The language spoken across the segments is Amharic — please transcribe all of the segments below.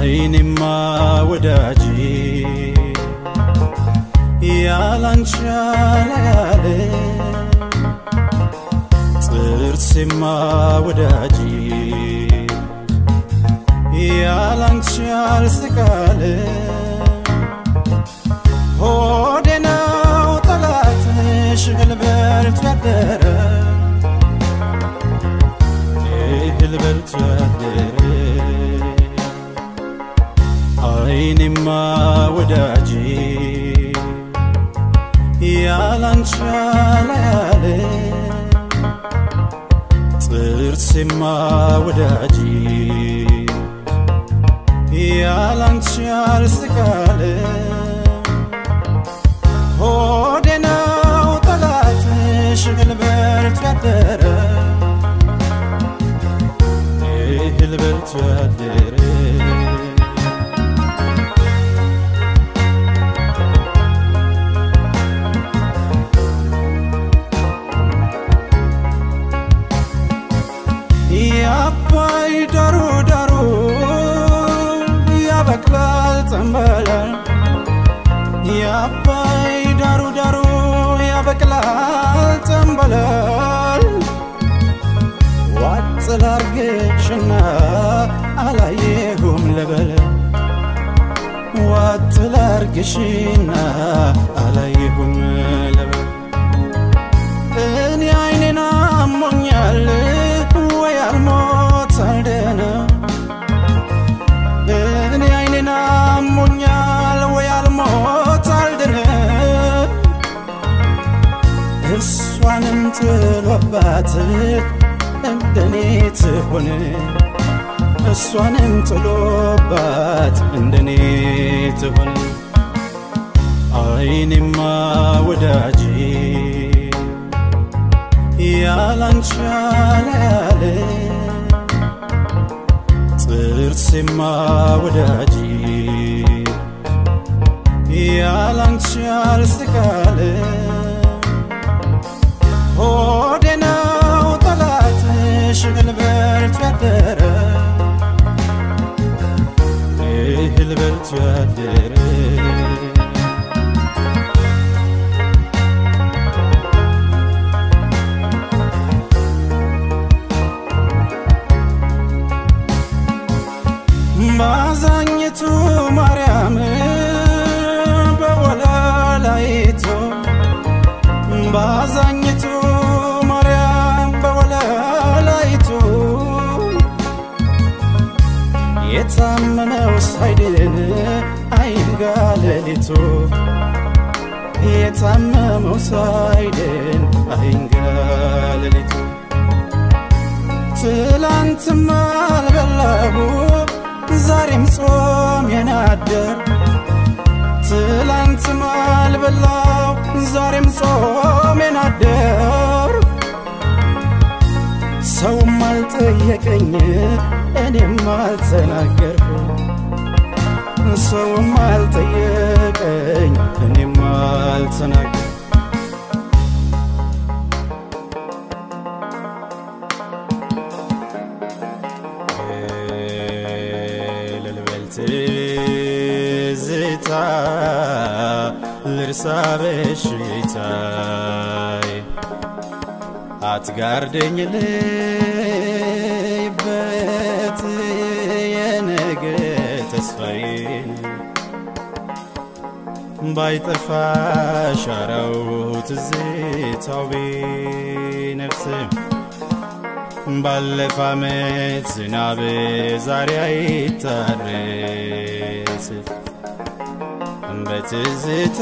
አይኔማ ወዳጄ ያላንቺ ያላያለ ጥርሴማ ወዳጄ ያላንቺ ያልስቃለ ሆዴ ነው ጠላትሽ እህል በልቶ ያደረ እህል በልቶ ያደረ አይኔማ ወዳጄ ያላንቺ ያላያለ ጥርሴማ ወዳጄ ያላንቺ ያልስቃለ ሆዴ ነው ጠላትሽ እህል በልቶ ያደረ እህል በልቶ ያደረ የአባይ ዳሩ ዳሩ ያበቅላል ጠንበላል የአባይ ዳሩ ዳሩ ያበቅላል ጠንበላል ዋጥ ላርግሽና አላየሁም ልበል ዋጥ ላርግሽና አላየሁም ልበል እኔ አይኔን አሞኛል ወይ አልሞት አልደነ እኔ አይኔን አሞኛል ወይ አልሞት አልደነ እሷንም ጥሎባት እንደኔ ትሆን እሷንም ጥሎባት እንደኔ ትሆን አይኔማ ወዳጄ ያላንቺ ያላያለ ጥርሴማ ወዳጄ ያላንቺ ያልስቃለ ሆዴ ነው ጠላትሽ እህል በልቶ ያደረ እህል በልቶ ያደረ ባዛኝቱ ማርያም በወላላይቱ ባዛኝቱ ማርያም በወላላይቱ የታመመው ሳይድን አይንጋ ሌሊቱ የታመመው ሳይድን አይንጋ ሌሊቱ ትላንትም አልበላሁ ዛሬም ጾም የናደር ትላንትም አልበላው ዛሬም ጾም የናደር ሰውም አልጠየቀኝ እኔም አልተናገርኩ ሰውም አልጠየቀኝ እኔም አልተናገርኩ ልልበል ትዝታ ልርሳ በሽታይ አትጋርደኝ ልይበት የነገ ተስፋዬን ባይጠፋ ሻራው ትዝታው ቢነፍስም ባለፈ ዓመት ዝናብ ዛሬ አይታረስ በትዝታ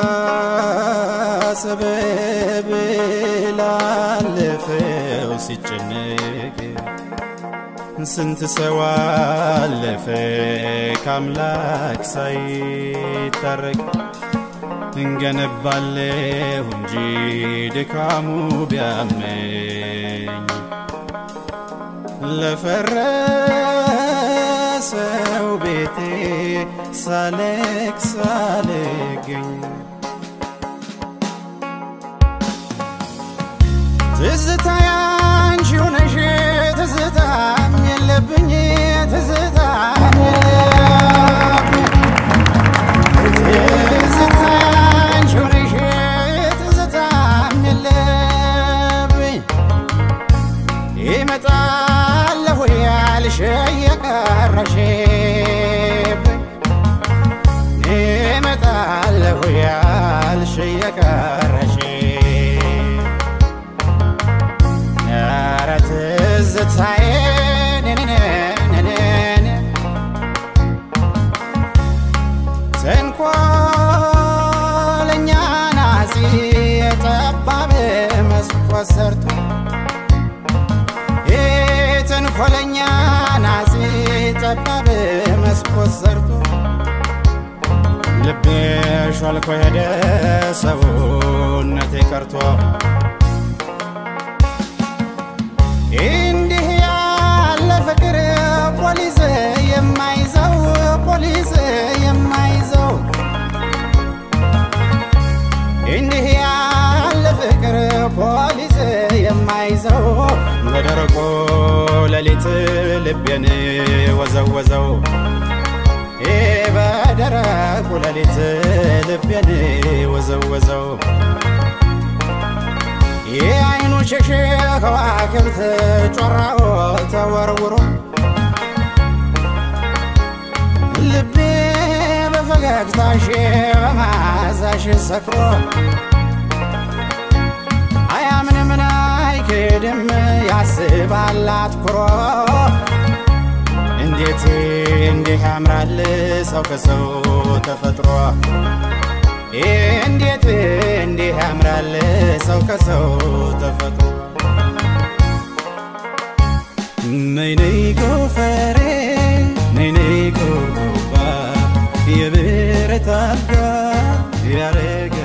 ሰበብ ላለፈው ሲጨነቅ ስንት ሰው አለፈ ከአምላክ ሳይታረቅ እንገነባለሁ እንጂ ድካሙ ቢያመኝ ለፈረሰው ቤቴ ሳለቅ ሳልገኝ ትዝታ ያንቺው ነሽ ትዝታም የለብኝ ትዝታም የለ የቀረሽብኝ እመጣለሁ ያልሽ የቀረሽ ኧረ ትዝታዬ ነነነነነ ተንኮለኛ ናዚ የጠባብ መስኮት ሰርቶ ተንኮለኛ ናዚ ጠባብ መስኮት ሰርቶ ልቤ ሾልኮ ሄደ ሰውነቴ ቀርቶ እንዲህ ያለ ፍቅር ፖሊስ የማይዘው ፖሊስ የማይዘው እንዲህ ያለ ፍቅር ፖሊስ የማይዘው በደረቆ ሌሊት ልቤን ወዘወዘው በደረቁ ሌሊት ልቤን ወዘወዘው የአይኑ ሸሽ ከዋክብት ጮራው ተወርውሮ ልቤ በፈገግታሽ በማዛሽ ሰክሮ አያምንም አይክድም ያስባል አትኩሮ እንዴት እንዲህ ያምራል ሰው ከሰው ተፈጥሮ እንዴት እንዲህ ያምራል ሰው ከሰው ተፈጥሮ ነይ ነይ ጎፈሬ ነይ ነይ ጎባ የብረት አልጋ ያረገ